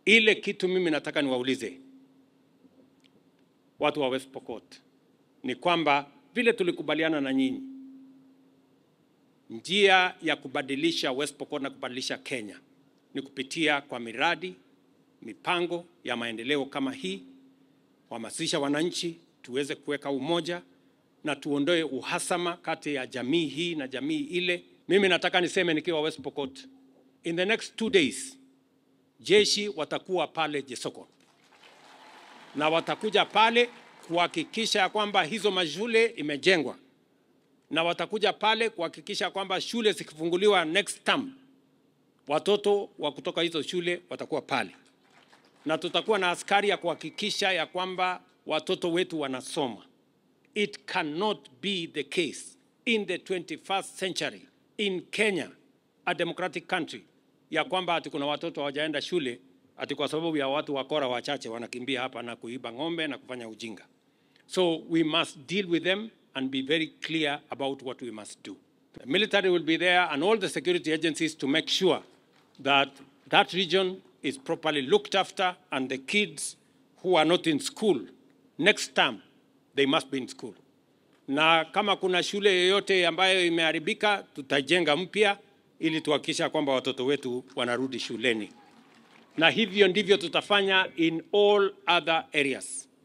Ile kitu mimi nataka niwaulize watu wa West Pokot ni kwamba vile tulikubaliana na nyinyi, njia ya kubadilisha West Pokot na kubadilisha Kenya ni kupitia kwa miradi, mipango ya maendeleo kama hii, kuhamasisha wananchi tuweze kuweka umoja na tuondoe uhasama kati ya jamii hii na jamii ile. Mimi nataka niseme nikiwa West Pokot, in the next two days jeshi watakuwa pale Jesoko na watakuja pale kuhakikisha ya kwamba hizo mashule imejengwa, na watakuja pale kuhakikisha kwamba shule zikifunguliwa next term, watoto wa kutoka hizo shule watakuwa pale, na tutakuwa na askari ya kuhakikisha ya kwamba watoto wetu wanasoma. It cannot be the case in the 21st century in Kenya, a democratic country, ya kwamba ati kuna watoto hawajaenda shule ati kwa sababu ya watu wakora wachache wanakimbia hapa na kuiba ng'ombe na kufanya ujinga. So we must deal with them and be very clear about what we must do. The military will be there and all the security agencies to make sure that that region is properly looked after and the kids who are not in school next term they must be in school. Na kama kuna shule yoyote ambayo imeharibika tutajenga mpya ili tuhakikisha kwamba watoto wetu wanarudi shuleni na hivyo ndivyo tutafanya in all other areas.